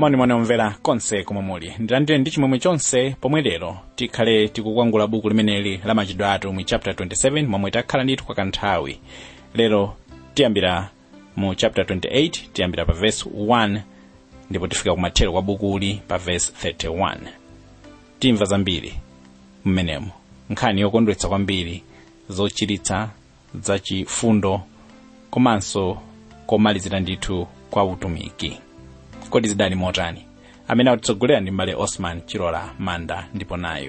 moni omvera konse komwe muli ndilandire ndi chimwemwe chonse pomwe lero tikhale tikukwangula buku limeneli la machitidwe athu mu chapter 27 momwe takhala ndithu kwa kanthawi lero tiyambira mu chapter 28 tiyambira pa verse 1 ndipo tifika kumathero kwa bukuli pa verse 31 timva zambiri mmenemo nkhani yokondwetsa kwambiri zochiritsa zachifundo komanso komalizira ndithu kwa utumiki kodi zidali motani amene atitsogolera ndi mbale osman chilola manda ndipo nayo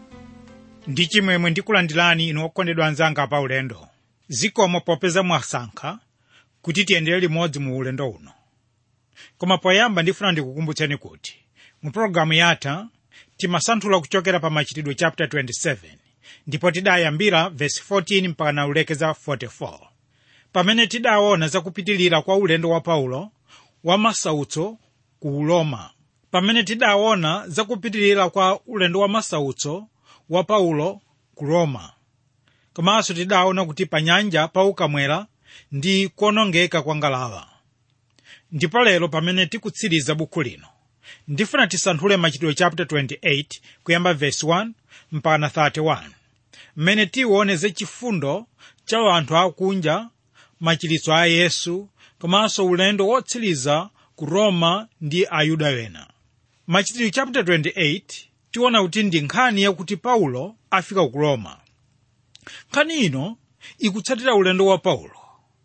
ndi chimwemwe ndikulandirani inu okondedwa anzanga pa ulendo zikomo popeza mwasankha kuti tiyendere limodzi mu ulendo uno koma poyamba ndifuna ndikukumbutseni kuti mu pologalamu yatha timasanthula kuchokera pa machitidwe chapter 27 ndipo tidayambira verse 14 mpaka na ulekeza 44 pamene tidaona zakupitilira kwa ulendo wa paulo wa masautso ku roma pamene tidaona zakupitilira kwa ulendo wa masautso wa paulo ku roma komanso tidaona kuti pa nyanja paukamwera ndi kuonongeka kwa ngalawa ndipo lero pamene tikutsiriza buku lino ndifuna tisanthule machitidwe chapter 28 kuyamba verse 1 mpaka na 31 mmene tiwoneze chifundo cha anthu akunja machiritso a yesu komanso ulendo wotsiriza ku roma ndi ayuda wena machitidwe chapter 28 tiona kuti ndi nkhani yakuti paulo afika ku roma nkhani ino ikutsatira ulendo wa paulo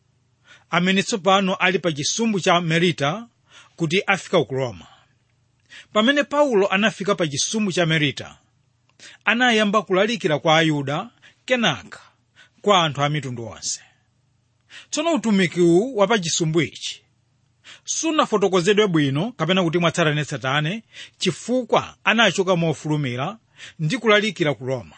amene tsopano ali pa chisumbu cha merita kuti afika ku roma pamene paulo anafika pa chisumbu cha merita anayamba kulalikira kwa ayuda kenaka kwa anthu a mitundu onse tsono utumikiwu wa pa chisumbu ichi sunafotokozedwe bwino kapena kuti mwatsatanetsatane chifukwa anachoka mofulumira ndi kulalikira ku roma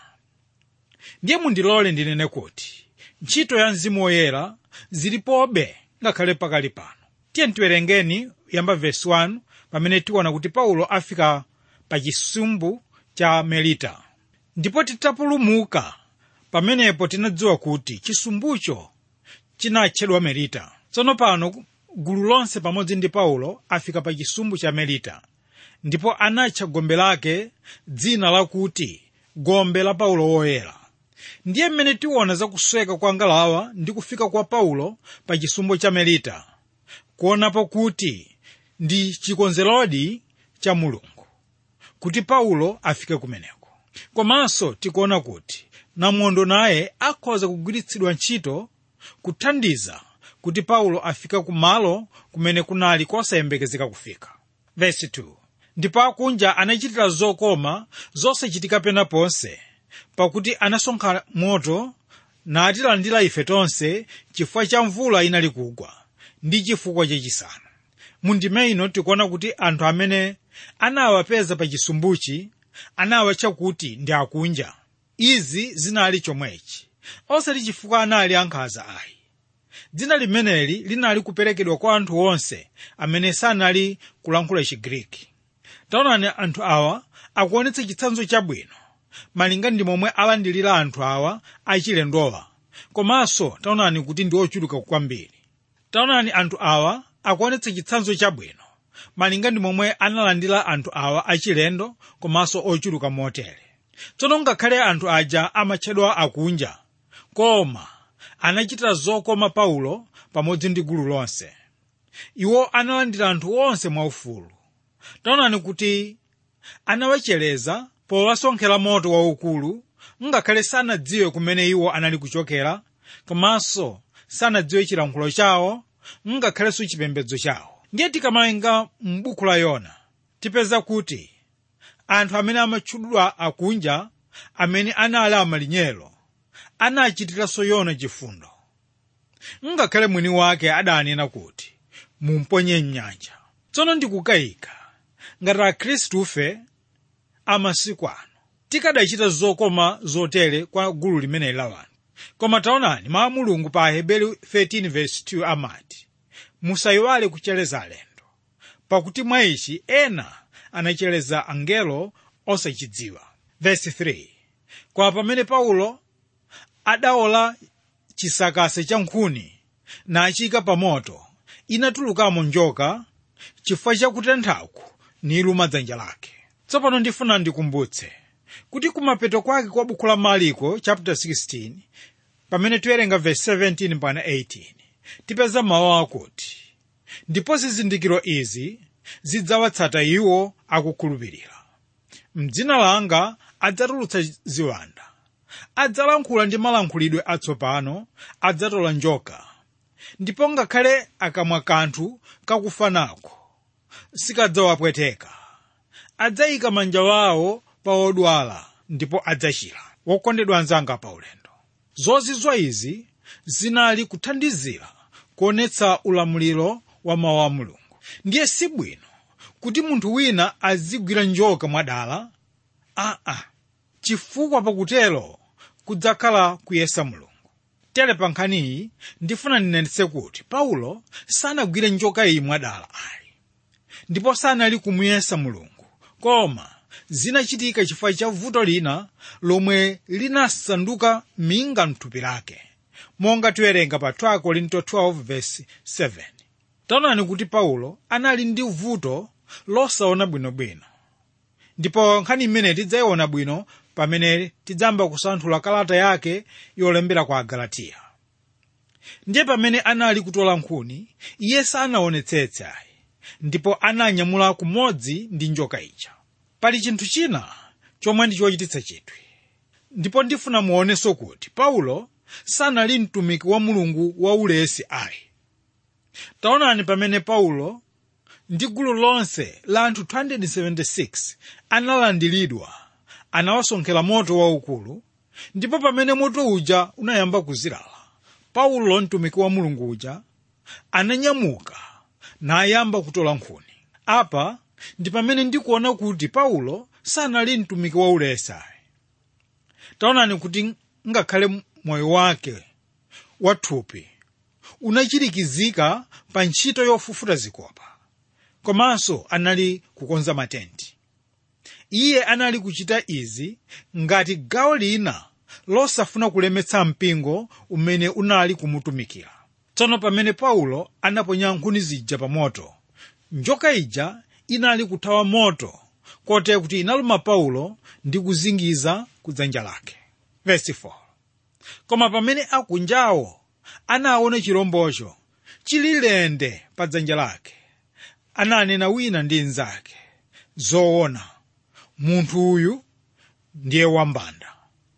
ndiye mundilole ndinene kuti ntchito ya mzimu woyera zilipobe ngakhale pakali pano tiye tiwerengeni yamba vesi 1 pamene tiona kuti paulo afika pa chisumbu cha melita ndipo titapulumuka pamenepo tinadziwa kuti chisumbucho chinatchedwa melita tsono pano gulu lonse pamodzi ndi paulo afika pa chisumbu cha melita ndipo anatcha gombe lake dzina lakuti gombe la paulo woyera ndiye mmene tiona zakusweka kwa ngalawa ndi kufika kwa paulo pa chisumbu cha melita kuonapo kuti ndi chikonzerodi cha mulungu kuti paulo afike kumeneko komanso tikuona kuti namwondo naye akhoza kugwiritsidwa ntchito kuthandiza kuti paulo afike kumalo kumene kunali kosayembekezeka kufika Verse 2. ndipo akunja anachitira zokoma zosachitika pena ponse pakuti anasonkha moto natilandira ife tonse chifukwa cha mvula inali kugwa ndi chifukwa chachisanu mundime ino tikuona kuti anthu amene anawapeza pa chisumbuchi anawatcha kuti ndi akunja izi zinali chomwechi osati chifukwa anali ankhanza ayi dzina limeneli linali kuperekedwa kwa anthu onse amene sanali kulankhula chigriki taonani anthu awa akuonetsa chitsanzo chabwino malinga ndi momwe alandilira anthu awa achilendowa komanso taonani kuti ndi ochuluka kwambiri taonani anthu awa akuonetsa chitsanzo chabwino malinga ndi momwe analandira anthu awa achilendo komanso ochuluka motere tsono ngakhale anthu aja amatchedwa akunja koma anachitira zokoma paulo pamodzi ndi gulu lonse iwo analandira anthu onse mwaufulu taonani kuti anawachereza powasonkhera moto waukulu ngakhale sanadziwe kumene iwo anali kuchokera komanso sanadziwe chilankhulo chawo ngakhalenso chipembedzo chawo ndiye tikamawerenga m'buku la yona tipeza kuti anthu amene amatchudwa akunja amene anali amalinyero anachitiranso yona chifundo ngakhale mwini wake adanena kuti mumponye mnyanja tsono ndikukayika ngati akhristufe amasiku ano tikadachita zokoma zotere kwa gulu limeneli la wanthu koma taonani mawu a mulungu pa aheberi 13:2 amati musayiwale kuchereza alendo pakuti mwa ichi ena anachereza angelo osachidziwa verse 3 kwa pamene paulo adaola chisakase cha nkhuni nachiyika pa moto inatulukamo njoka chifukwa cha kutenthaku niluma dzanja lake tsopano ndifuna ndikumbutse kuti kumapeto kwake kwa buku la mariko chapter 16 pamene tiwerenga verse 17 mpaka 18 tipeza mawu akuti ndipo zizindikiro izi zidzawatsata iwo akukhulupirira mdzina langa adzatulutsa ziwanda adzalankhula ndi malankhulidwe atsopano adzatola njoka ndipo ngakhale akamwa kanthu kakufa nako sikadzawapweteka adzayika manja wawo pa odwala ndipo adzachira wokondedwa anzanga pa ulendo zozizwa izi zinali kuthandizira kuonetsa ulamuliro wa mawu a mulungu ndiye si bwino kuti munthu wina azigwira njoka mwadala aa chifukwa pakutero kudzakhala kuyesa mulungu tere pa nkhaniyi ndifuna ndinenetse kuti paulo sanagwire njoka iyi mwadala ayi ndipo sanali kumuyesa mulungu koma zinachitika chifukwa cha vuto lina lomwe linasanduka minga mthupi lake monga tiwerenga pa 2 korinto 12 verse 7 taonani kuti paulo anali ndi vuto losaona bwinobwino ndipo nkhani imene tidzayiona bwino pamene tidzamba kusanthula kalata yake yolembera kwa agalatiya ndiye pamene anali kutola nkhuni iye sanaonetsetse ayi ndipo ananyamula kumodzi ndi njoka ija pali chinthu china chomwe ndi chochititsa chidwi ndipo ndifuna muonenso kuti paulo sanali mtumiki wa mulungu waulesi ayi taonani pamene paulo ndi gulu lonse la anthu 276 analandiridwa anawasonkhera moto waukulu ndipo pamene moto uja unayamba kuzilala paulo mtumiki wa mulungu uja ananyamuka nayamba kutola nkhuni apa ndi pamene ndikuona kuti paulo sanali mtumiki waulesi taonani kuti ngakhale moyo wake wathupi unachirikizika pa ntchito yofufuta zikopa komanso anali kukonza matenti iye anali kuchita izi ngati gawo lina losafuna kulemetsa mpingo umene unali kumutumikira tsono pamene paulo anaponya nkhuni zija pa moto njoka ija inali kuthawa moto kotero kuti inaluma paulo ndi kuzingiza kudzanja lake Verse 4. koma pamene akunjawo anaona chirombocho chili lende pa dzanja lake ananena wina ndi mnzake zoona munthu uyu ndiye wambanda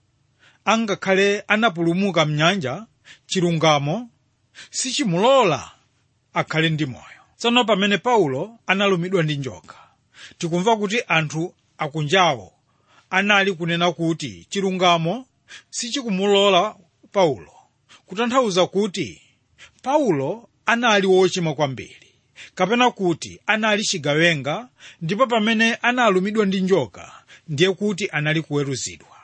angakhale anapulumuka mnyanja chilungamo sichimulola akhale ndi moyo tsono pamene paulo analumidwa ndi njoka tikumva kuti anthu akunjawo anali kunena kuti chilungamo sichikumulola paulo kutanthauza kuti paulo anali wochimwa kwambiri kapena kuti anali chigawenga ndipo pamene analumidwa ndi njoka ndiye kuti anali kuweruzidwa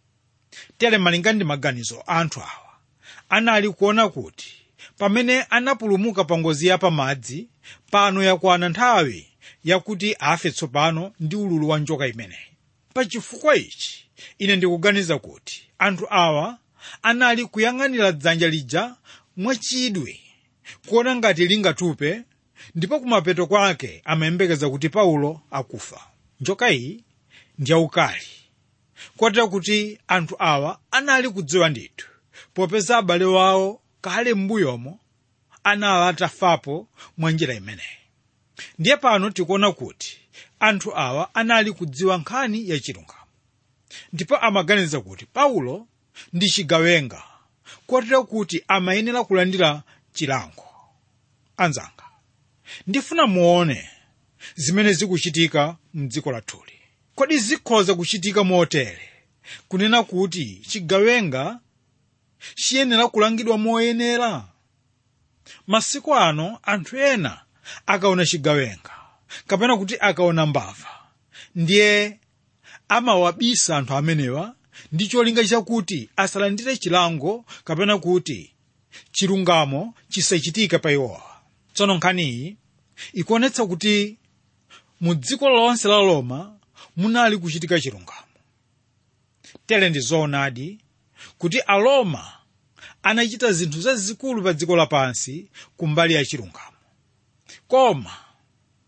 tere malinga ndi maganizo anthu awa anali kuona kuti pamene anapulumuka pa ngozi ya pamadzi pano yakwana nthawi yakuti afe tsopano ndi ululu wa njoka imeneyi pa chifukwa ichi ine ndikuganiza kuti anthu awa anali kuyang'anira dzanja lija mwachidwi kuona ngati lingatupe ndipo kumapeto kwake amayembekeza kuti paulo akufa njoka iyi ndi yaukali kotera kuti anthu awa anali kudziwa ndithu popeza abale wawo kale m'mbuyomo anali atafapo mwa njira imeneyi ndiye pano tikuona kuti anthu awa anali kudziwa nkhani ya chilungamo ndipo amaganiza kuti paulo ndi chigawenga kotera kuti amayenera kulandira chilango anzanga ndifuna muone zimene zikuchitika mdziko lathuli kodi zikhoza kuchitika motere kunena kuti chigawenga chiyenera kulangidwa moyenera masiku ano anthu ena akaona chigawenga kapena kuti akaona mbava ndiye amawabisa anthu amenewa ndi cholinga chakuti asalandire chilango kapena kuti chilungamo chisachitika pa iwowa tsono nkhaniyi ikuonetsa kuti mu dziko lonse la roma munali kuchitika chilungamo tere ndi zoonadi kuti aroma anachita zinthu zazikulu pa dziko lapansi kumbali ya chilungamo koma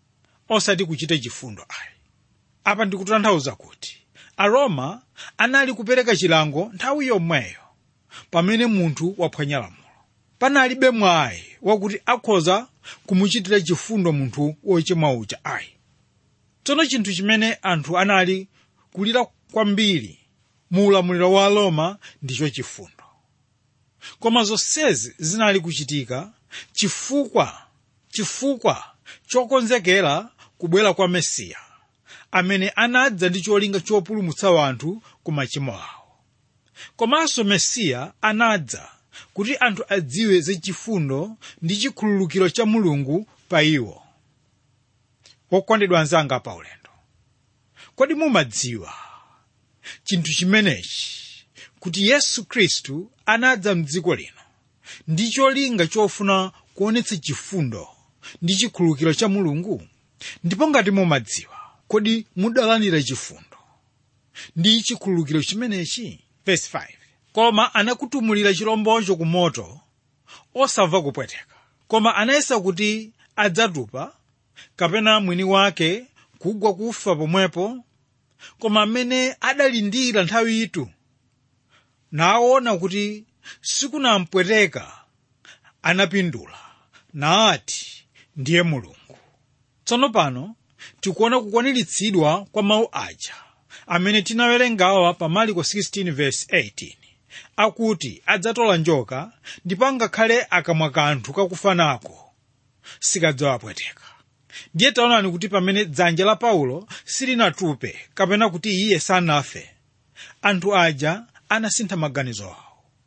osati kuchita chifundo ayi apa ndikutanthauza kuti aroma anali kupereka chilango nthawi yomweyo pamene munthu waphwanya lamulo panalibe mwayi wakuti akhoza kumuchitira chifundo munthu wochimwa uja ayi tsono chinthu chimene anthu anali kulira kwambiri mu ulamuliro wa roma ndicho chifundo koma zonsezi zinali kuchitika chifukwa chifukwa chokonzekera kubwera kwa mesiya amene anadza ndi cholinga chopulumutsa anthu ku machimo awo komanso mesiya anadza kuti anthu adziwe za chifundo ndi chikhululukiro cha mulungu pa iwo wokondedwa anzanga pa ulendo kodi mumadziwa chinthu chimenechi kuti yesu khristu anadza mdziko lino ndi cholinga chofuna kuonetsa chifundo ndi chikhululukiro cha mulungu ndipo ngati mumadziwa kodi mudalandira chifundo ndi chikhululukiro chimenechi verse 5 koma anakutumulira chilombocho ku moto osamva kupweteka koma anayesa kuti adzatupa kapena mwini wake kugwa kufa pomwepo koma amene adalindira nthawi itu naona kuti sikunampweteka anapindula naati ndiye mulungu tsono pano tikuona kukwaniritsidwa kwa mawu aja amene tinawerengawa pa marko 16 verse 18 akuti adzatola njoka ndipo angakhale akamwa kanthu kakufa nako sikadzawapweteka ndiye taonani kuti pamene dzanja la paulo silinatupe kapena kuti iye sanafe anthu aja anasintha maganizo awo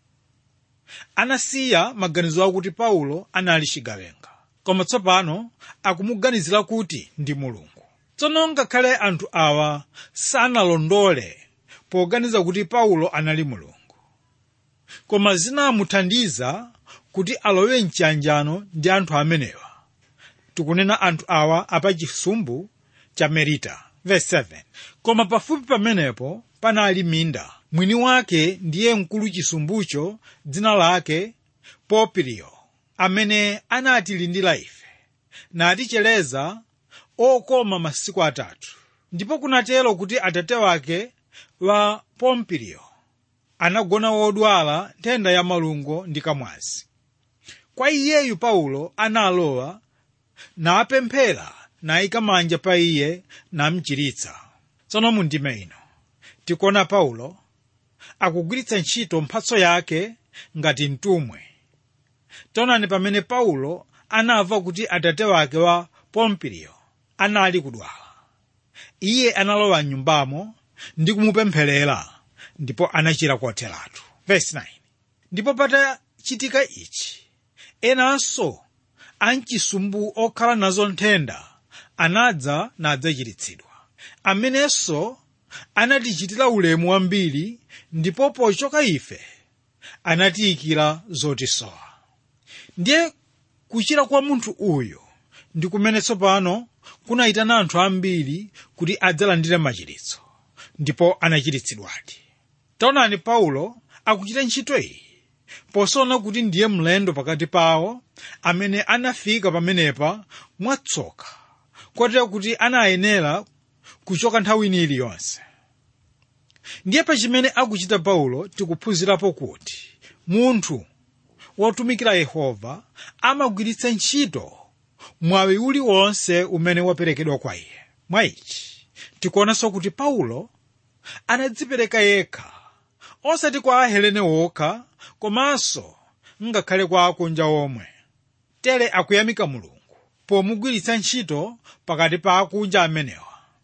anasiya maganizo awo kuti paulo anali chigawenga koma tsopano akumuganizira kuti ndi mulungu tsono ngakhale anthu awa sanalondole poganiza kuti paulo anali mulungu koma zinamuthandiza kuti alowe mchiyanjano ndi anthu amenewa tikunena anthu awa apachisumbu cha merita verse 7 koma pafupi pamenepo panali minda mwini wake ndiye mkulu chisumbucho dzina lake popiriyo amene anatilindira ife naticheleza okoma masiku atatu ndipo kunatero kuti atate wake wa pompiriyo anagona wodwala nthenda ya malungo ndi kamwazi kwa iyeyu paulo analowa napemphera nayika manja pa iye namchiritsa tsono mu ndime ino tikuona paulo akugwiritsa ntchito mphatso yake ngati mtumwi taonani pamene paulo anamva kuti atate wake wa pompiriyo anali kudwala iye analowa mnyumbamo ndi kumupempherera ndipo anachira kotheratu verse 9 ndipo patachitika ichi enanso amchisumbu okhala nazo nthenda anadza nadzachiritsidwa amenenso anatichitira ulemu wambiri ndipo pochoka ife anatiyikira zotisowa ndiye kuchira kwa munthu uyu ndi kumene tsopano kunayitana anthu ambiri kuti adzalandire machiritso ndipo anachiritsidwadi taonani paulo akuchita ntchito iyi posaona kuti ndiye mlendo pakati pawo amene anafika pamenepa mwatsoka kotero kuti anayenera kuchoka nthawi ina iliyonse ndiye pa chimene akuchita paulo tikuphunzirapo kuti munthu wotumikira yehova amagwiritsa ntchito mwawi uliwonse umene waperekedwa kwa iye mwa ichi tikuonanso kuti paulo anadzipereka yekha osati kwa ahelene wokha komanso ngakhale kwa akunja omwe tere akuyamika mulungu pomugwiritsa ntchito pakati pa akunja amenewa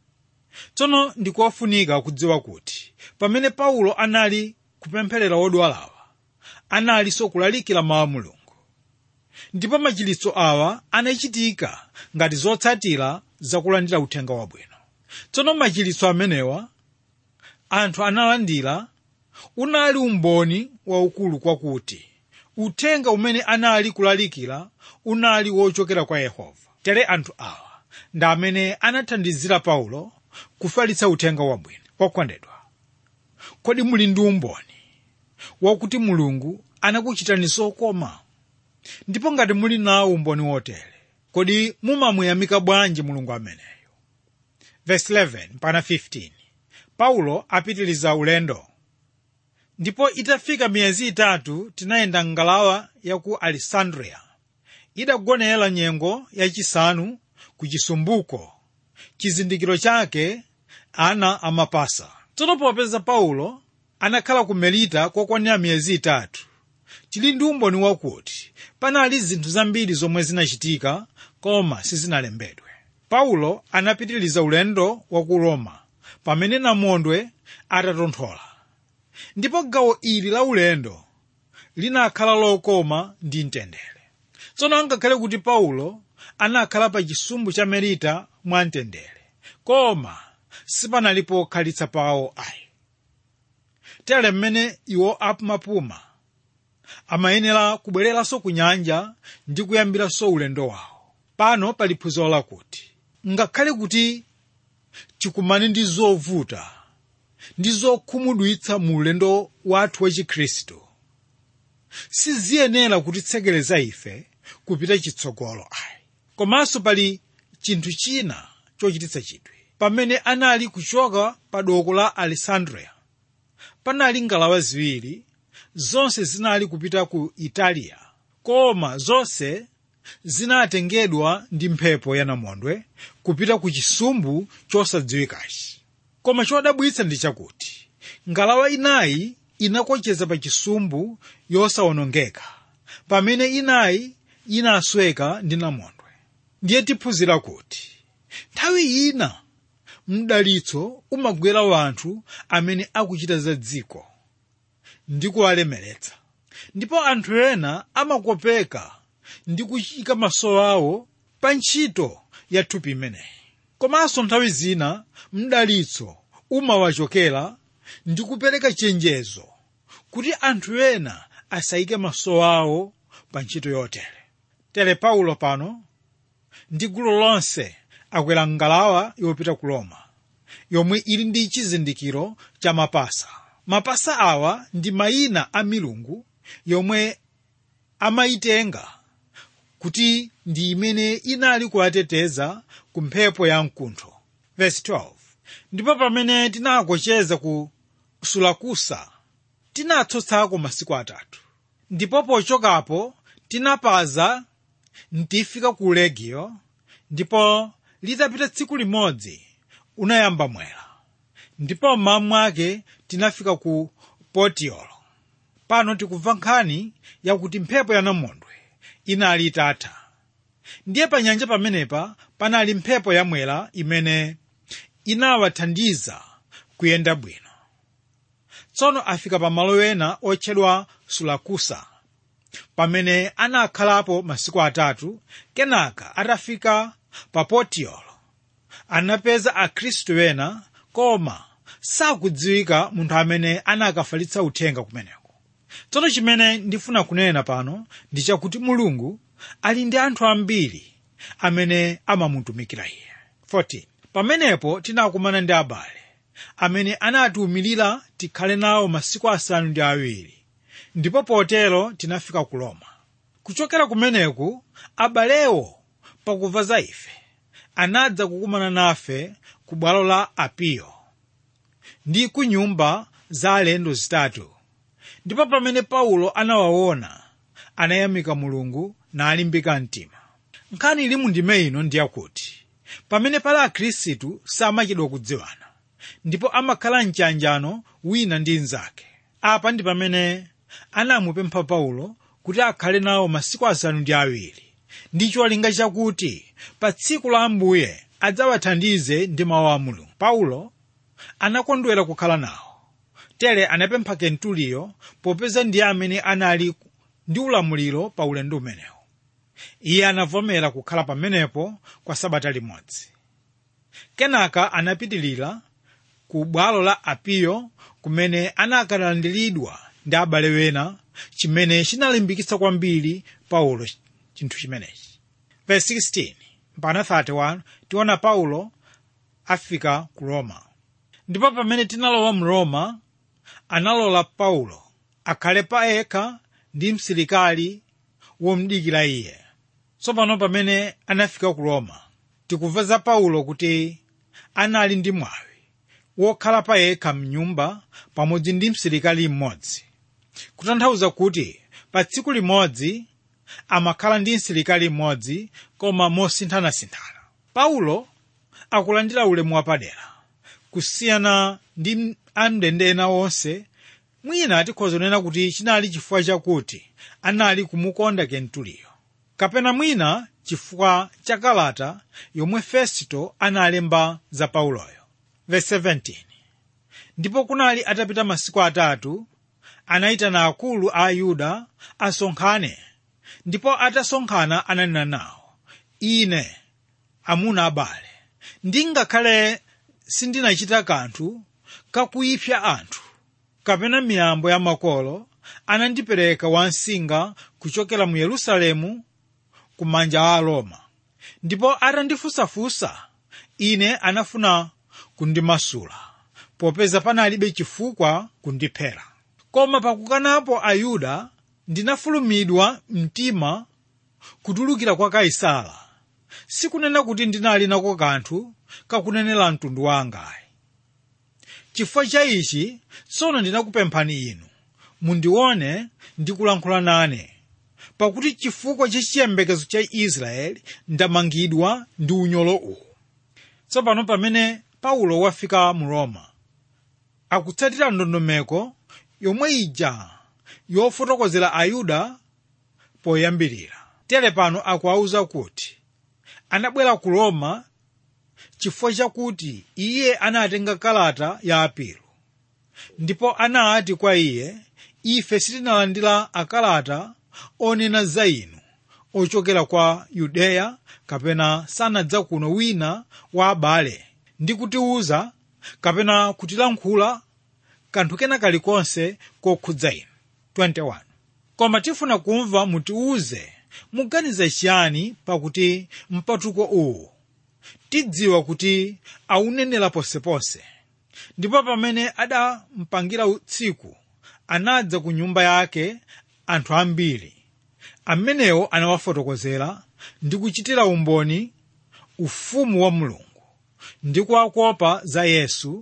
tsono ndikofunika kudziwa kuti pamene paulo anali kupempherera wodwalawa analinso kulalikira mawu a mulungu ndipo machiritso awa anachitika ngati zotsatira zakulandira uthenga wabwino tsono machiritso amenewa anthu analandira unali umboni waukulu kwakuti uthenga umene anali kulalikira unali wochokera kwa yehova tere anthu awa ndi amene anathandizira paulo kufalitsa uthenga wabwino okondedwa kodi muli ndi umboni wakuti mulungu anakuchitani zokoma ndipo ngati muli nawo umboni wotere kodi mumamuyamika bwanji mulungu ameneyo verse 11 mpaka 15 paulo apitiliza ulendo ndipo itafika miyezi itatu tinayenda ngalawa ya ku alessandria idagonera nyengo yachisanu ku chisumbuko chizindikiro chake ana amapasa tsono popeza paulo anakhala ku melita kokwanira miyezi itatu tili ndi umboni wakuti panali zinthu zambiri zomwe zinachitika koma sizinalembedwe paulo anapitiliza ulendo wa ku roma pamene namondwe atatonthola ndipo gawo ili la ulendo linakhala lokoma ndi mtendere tsono angakhale kuti paulo anakhala pa chisumbu cha melita mwa mtendere koma sipanalipo pokhalitsa pawo ayi tere mmene iwo amapuma amayenera kubwereranso ku nyanja ndi kuyambiranso ulendo wawo pano pali phunziro lakuti ngakhale kuti tikumane ndi zovuta ndi zokhumudwitsa mu ulendo wathu wa chikhristu siziyenera kutitsekereza ife kupita chitsogolo ayi komanso pali chinthu china chochititsa chidwi pamene anali kuchoka pa doko la alessandria panali ngalawa ziwiri zonse zinali kupita ku italiya koma zonse zinatengedwa ndi mphepo yanamondwe kupita ku chisumbu chosadziwikachi koma chodabwitsa ndi chakuti ngalawa inayi inakocheza pa chisumbu yosawonongeka pamene inayi inasweka ndi namondwe ndiye tiphunzira kuti nthawi ina mdalitso umagwera wanthu amene akuchita za dziko ndi kuwalemeretsa ndipo anthu ena amakopeka ndi kuyika maso awo pa ntchito ya thupi imeneyi komanso nthawi zina mdalitso umawachokera ndi kupereka chenjezo kuti anthu ena asayike maso awo pa ntchito yotere tere paulo pano ndi gulu lonse akwera ngalawa yopita ku roma yomwe ili ndi chizindikiro cha mapasa mapasa awa ndi mayina a milungu yomwe amayitenga kuti ndi imene inali kuwateteza ku mphepo ya mkuntho verse 12 ndipo pamene tinakocheza ku sulakusa tinatsotsako masiku atatu ndipo pochokapo tinapaza ntifika ku legio ndipo litapita tsiku limodzi unayamba mwera ndipo mmawa mwake tinafika ku potiolo pano tikumva nkhani yakuti mphepo yanamondwe inali itatha ndiye pa nyanja pamenepa panali mphepo yamwera imene inawathandiza kuyenda bwino tsono afika pa malo ena otchedwa sulakusa pamene anakhalapo masiku atatu kenaka atafika pa potiolo anapeza akhristu ena koma sakudziwika munthu amene anakafalitsa uthenga kumeneko tsono chimene ndifuna kunena pano ndi chakuti mulungu ali ndi anthu ambiri amene amamutumikira iye 14 pamenepo tinakumana ndi abale amene anatiwumirira tikhale nawo masiku asanu ndi awiri ndipo potero tinafika ku roma kuchokera kumeneku abalewo pakumva za ife anadza kukumana nafe ku bwalo la apiyo ndi ku nyumba za alendo zitatu ndipo pamene paulo anawaona anayamika mulungu nalimbika mtima nkhani ili mu ndime ino ndiyakuti pamene pali akhristu samachedwa kudziwana ndipo amakhala mchanjano wina ndi mnzake apa ndi pamene anamupempha paulo kuti akhale nawo masiku asanu ndi awiri ndi cholinga chakuti pa tsiku la ambuye adzawathandize ndi mawu a mulungu paulo anakondwera kukhala nawo tere anapempha kentuliyo popeza ndiye amene anali ndi ulamuliro pa ulendo umenewu iye anavomera kukhala pamenepo kwa sabata limodzi kenaka anapitilira ku bwalo la apiyo kumene anakalandiridwa ndi abale wena chimene chinalimbikitsa kwambiri paulo chinthu chimenechi verse 16 mpaka 31 tiona paulo afika ku roma ndipo pamene tinalowa mu roma analola paulo akhale pa yekha ndi msilikali womdikira iye tsopano pamene anafika ku roma tikumva za paulo kuti anali ndi mwawi wokhala pa yekha mnyumba pamodzi ndi msilikali mmodzi kutanthauza kuti pa tsiku limodzi amakhala ndi msilikali mmodzi koma mosinthanasinthana paulo akulandira ulemu wapadera kusiyana ndi amndende ena onse mwina tikhoza kunena kuti chinali chifukwa chakuti anali kumukonda kentuliyo kapena mwina chifukwa cha kalata yomwe fesito analemba za pauloyo Verse 17 ndipo kunali atapita masiku atatu anayitana akulu a ayuda asonkhane ndipo atasonkhana ananena nawo ine amuna abale ndingakhale sindinachita kanthu kakuyipsa anthu kapena miyambo ya makolo anandipereka wansinga kuchokera mu yerusalemu ku manja a aroma ndipo atandifunsafunsa ine anafuna kundimasula popeza panalibe chifukwa kundiphera koma pakukanapo ayuda ndinafulumidwa mtima kutulukira kwa kaisala sikunena kuti ndinali nako kanthu kakunenera mtundu wangayi chifukwa cha ichi tsono ndinakupemphani inu mundione ndikulankhula nane pakuti chifukwa cha chiyembekezo cha israeli ndamangidwa ndi unyolo uwu tsopano pamene paulo wafika mu roma akutsatira ndondomeko yomwe ija yofotokozera ayuda poyambirira tere pano akuwauza kuti anabwera ku roma chifukwa chakuti iye anatenga kalata ya apilo ndipo anati kwa iye ife sitinalandira akalata onena za inu ochokera kwa yudeya kapena sanadza kuno wina wa abale ndi kutiwuza kapena kutilankhula kanthu kena kalikonse kokhudza inu 21 koma tifuna kumva mutiwuze muganiza chiyani pakuti mpatuko uwu tidziwa kuti aunenera ponseponse ndipo pamene adampangira tsiku anadza ku nyumba yake anthu ambiri amenewo anawafotokozera ndi kuchitira umboni ufumu wa mulungu ndi kuwakopa za yesu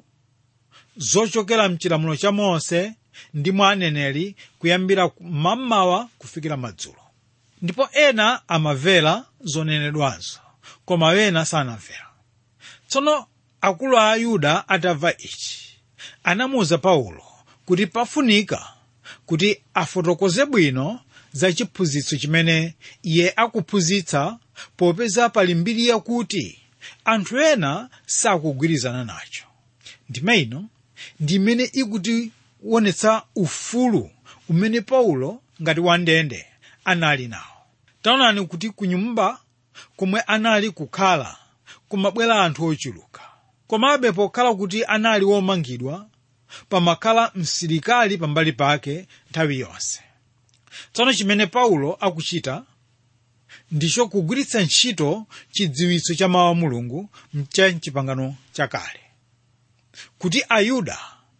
zochokera mchilamulo cha mose ndi mwa aneneri kuyambira mmamawa kufikira madzulo ndipo ena amamvera zonenedwazo koma wena sanamvera tsono akulu a ayuda atamva ichi anamuwuza paulo kuti pafunika kuti afotokoze bwino za chiphunzitso chimene iye akuphunzitsa popeza pali mbiri yakuti anthu ena sakugwirizana nacho ndime ino ndi imene ikutionetsa ufulu umene paulo ngati wandende anali nawo taonani kuti ku nyumba komwe anali kukhala kumabwera anthu ochuluka komabe pokhala kuti anali womangidwa pamakhala msilikali pambali pake nthawi yonse tsono chimene paulo akuchita ndicho kugwiritsa ntchito chidziwitso cha mawu a mulungu mcha mchipangano chakale kuti ayuda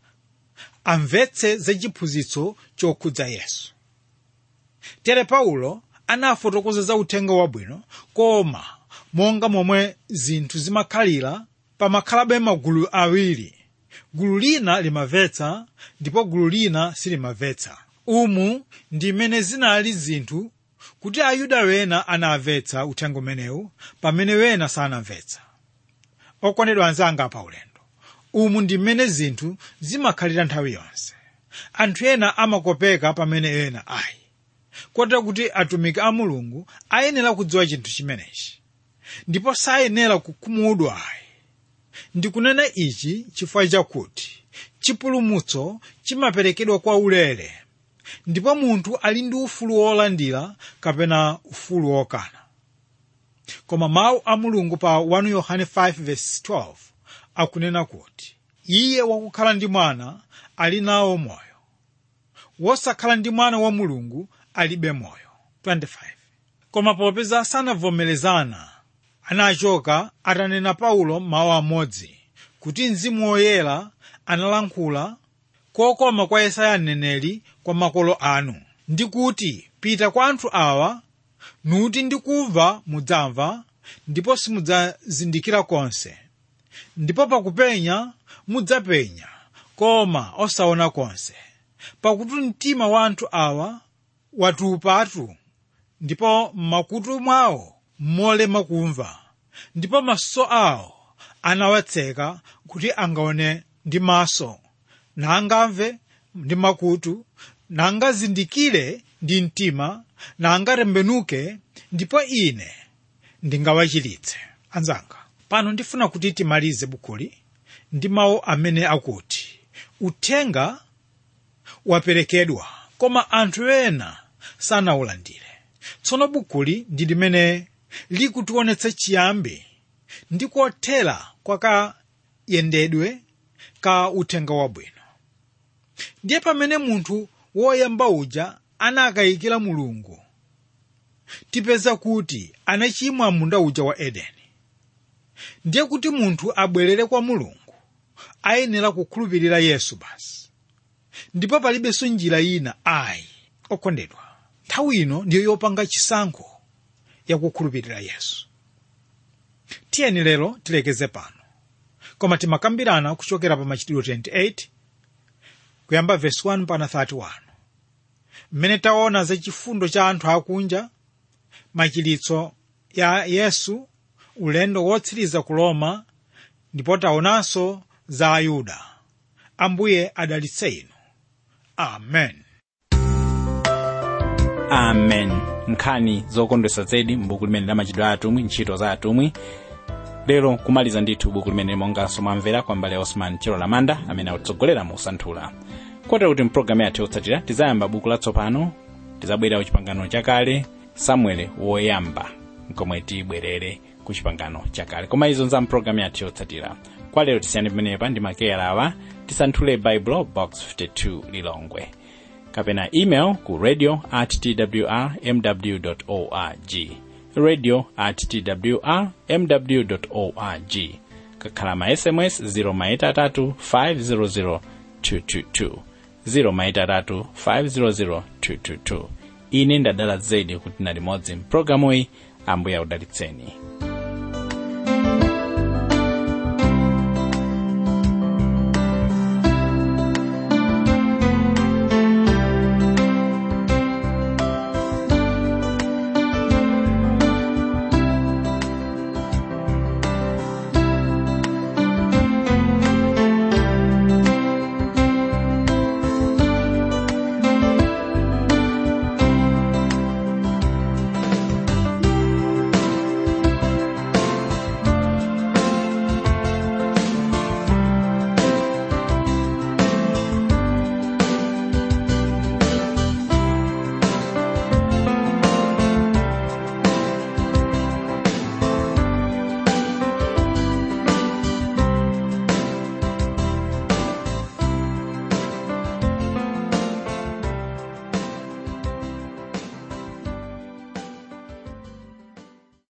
amvetse za chiphunzitso chokhudza yesu tere paulo anafotokoza za uthenga wabwino koma monga momwe zinthu zimakhalira pamakhalabe magulu awiri gulu lina limamvetsa ndipo gulu lina silimamvetsa umu ndi mmene zinali zinthu kuti ayuda wena anamvetsa uthenga umenewu pamene wena sanamvetsa okondedwa anzanga pa ulendo umu ndi mmene zinthu zimakhalira nthawi yonse anthu ena amakopeka pamene ena ayi kotero kuti atumiki a mulungu ayenera kudziwa chinthu chimenechi ndipo sayenera kukhumudwa ayi ndikunena ichi chifukwa chakuti chipulumutso chimaperekedwa kwa ulere ndipo munthu ali ndi ufulu wolandira kapena ufulu wokana koma mawu a mulungu pa 1 yohane 5:12 akunena kuti iye wakukhala ndi mwana ali nawo moyo wosakhala ndi mwana wa mulungu alibe moyo 25 koma popeza sanavomerezana anachoka atanena paulo mawu amodzi kuti mzimu woyera analankhula kokoma kwa yesaya mneneri kwa makolo anu ndi kuti pita kwa anthu awa nuti ndikumva mudzamva ndipo simudzazindikira konse ndipo pakupenya mudzapenya koma osaona konse pakuti mtima wa anthu awa watupatu ndipo m'makutu mwawo molema kumva ndipo maso awo anawatseka kuti angaone ndi maso nangamve ndi makutu nangazindikire ndi mtima nangatembenuke ndipo ine ndingawachiritse anzanga pano ndifuna kuti timalize bukuli ndi mawu amene akuti uthenga waperekedwa koma anthu ena sanawulandire tsono bukuli ndi limene likutionetsa chiyambi ndi kothera kwa kayendedwe ka uthenga wabwino ndiye pamene munthu woyamba uja anakayikira mulungu tipeza kuti anachimwa munda uja wa edeni ndiye kuti munthu abwerere kwa mulungu ayenera kukhulupirira yesu basi ndipo palibenso njira ina ayi okondedwa nthawi ino ndiyo yopanga chisankho yakukhulupirira yesu tiyeni lero tilekeze pano koma timakambirana kuchokera pa machitidwe 28 kuyamba vesi 1 pana 31 mmene taona za chifundo cha anthu akunja machiritso ya yesu ulendo wotsiriza ku roma ndipo taonanso za ayuda ambuye adalitse inu amen amen nkhani zokondwesa zedi m'buku limene la machitidwe a atumwi ntchito za atumwi lero kumaliza ndithu buku limene monganso mwamvera kwa mbale ya osman chero lamanda amene akutsogolera mu kusanthula kotero kuti mpulogalamu yathu yotsatira tizayamba buku latsopano tizabwera ku chipangano chakale samuele woyamba komwe tibwerere ku chipangano chakale koma izo za mpulogalamu yathu yotsatira kwa lero tisiyane pamenepa ndi makeyala awa tisanthule bible box 52 lilongwe kapena email ku radio at twr mw org radio at twr mw org kakhala ma sms 0 500 222 0 500 222 ine ndadala zedi kuti na limodzi mpulogalamuyi ambuye akudalitseni